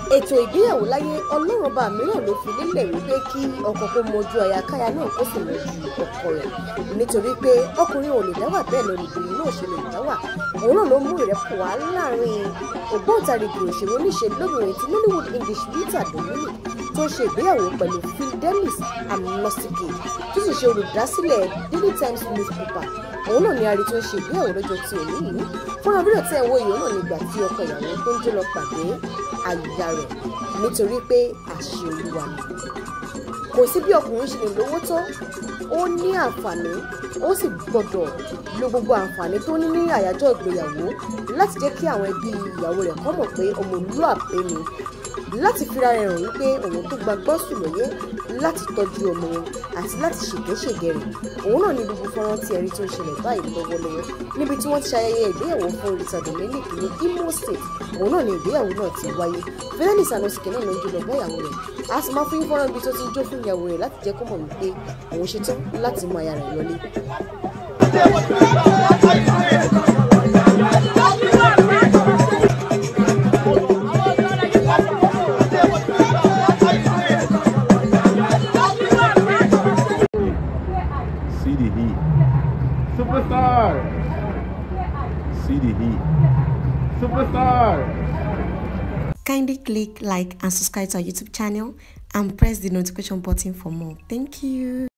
ètò ìgbéyàwó láyé ọlọ́run ọba mìíràn ló fi lélẹ̀ wípé kí ọkọ kó mojú aya káya náà kó sì mojú ọkọ rẹ̀ nítorí pé ọkùnrin ò lè dáwà bẹ́ẹ̀ ni olùbìnrin náà ṣe lè dáwà òun náà ló mú ìrẹ́pọ̀ wá láàrin ògbóǹtarìgì òṣèré oníṣe lóbìnrin ti Nollywood English Rita Dominic tó ń ṣe ìgbéyàwó pẹ̀lú Fidelis Amnosike tó sì ṣe olùdásílẹ̀ Daily Times newspaper òun náà ni ari tó ń ṣe ìgbéyàwó lọ́jọ́ tí òní yìí fúnra fídíò tẹ́ ẹ̀ wò yìí náà nígbà tí ọkọ ìyàwó tó ń jó lọ pàdé àyà rẹ̀ nítorí pé àṣẹ olúwa ni kò sí bí ọkùnrin ṣe lè lówó tó ó ní àǹfààní ó sì gbọdọ̀ lo gbogbo àǹfààní tó ní ní àyájọ́ ìgbéyàwó láti jẹ́ kí àwọn ẹbí ìyàwó rẹ̀ kọ́ mọ̀ pé ọmọlúàbí ni láti fira rẹ̀ hàn wípé òun tó gba gbọ́sù lóye láti tọ́jú ọmọ wọn àti láti ṣègbéṣègbè rẹ̀ òun náà ní gbogbo fọ́nrán tí ẹ̀rí tó ń ṣẹlẹ̀ báyìí lọ́wọ́lọ́wọ́ níbi tí wọ́n ti ṣayẹyẹ ìgbéyàwó fún Rita Dominic ní Imo State òun náà ní ìgbéyàwó náà ti wáyé Fidelis Anosike náà ló ń jó lọ bá ìyàwó rẹ̀ a sì máa fún yín fọ́nrán ibi tó ti ń jó fún ìyàwó rẹ̀ láti jẹ́ kó mọ̀ wípé òun ṣetán láti mú aya rẹ̀ lọlé. See the heat. Superstar. See the heat. Superstar. Kindly click like and subscribe to our YouTube channel and press the notification button for more. Thank you.